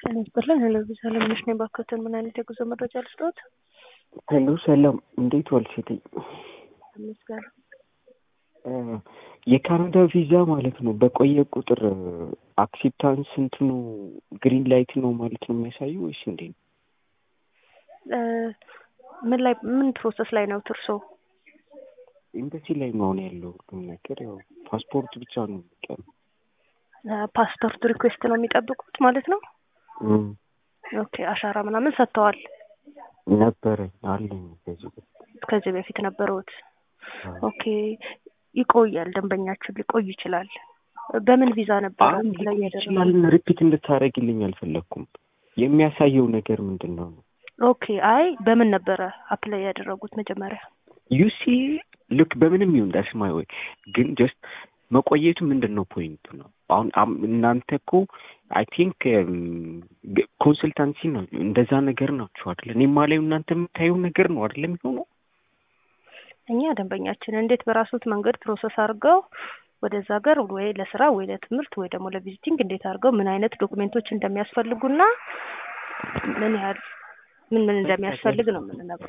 ጤና ይስጥልን። ሄሎ ቪዛ ለምነሽ ነኝ። ባክዎትን ምን አይነት የጉዞ መረጃ ልስጥዎት? ሄሎ ሰላም፣ እንዴት ዋልሽ? እቴ ይመስገን። የካናዳ ቪዛ ማለት ነው በቆየ ቁጥር አክሴፕታንስ እንትኑ ግሪን ላይት ነው ማለት ነው የሚያሳየው ወይስ እንዴት ነው? ምን ላይ ምን ፕሮሰስ ላይ ነው እርሶ? ኤምባሲ ላይ መሆን ያለው ሁሉም ነገር ያው ፓስፖርት ብቻ ነው የሚቀረው። ፓስፖርት ሪኩዌስት ነው የሚጠብቁት ማለት ነው? ኦኬ አሻራ ምናምን ሰጥተዋል? ነበረኝ አለኝ ከዚህ በፊት ከዚህ በፊት ነበረውት? ኦኬ ይቆያል። ደንበኛችን ሊቆይ ይችላል። በምን ቪዛ ነበር ላይ ይችላል። ሪፒት እንድታደርግልኝ አልፈለግኩም። የሚያሳየው ነገር ምንድን ነው ነው? ኦኬ አይ በምን ነበረ አፕላይ ያደረጉት መጀመሪያ? ዩሲ ልክ በምንም ይሁን ዳስ ማይ ወይ ግን ጀስት መቆየቱ ምንድን ነው ፖይንቱ ነው። አሁን እናንተ እኮ አይ ቲንክ ኮንስልታንሲ ነው እንደዛ ነገር ናችሁ አይደለ? እኔ ማላዩ እናንተ የምታየው ነገር ነው አይደለ የሚሆነው እኛ ደንበኛችን እንዴት በራሱት መንገድ ፕሮሰስ አድርገው ወደዛ ሀገር ወይ ለስራ ወይ ለትምህርት ወይ ደግሞ ለቪዚቲንግ እንዴት አድርገው ምን አይነት ዶክሜንቶች እንደሚያስፈልጉና ምን ያህል ምን ምን እንደሚያስፈልግ ነው የምንነግረው።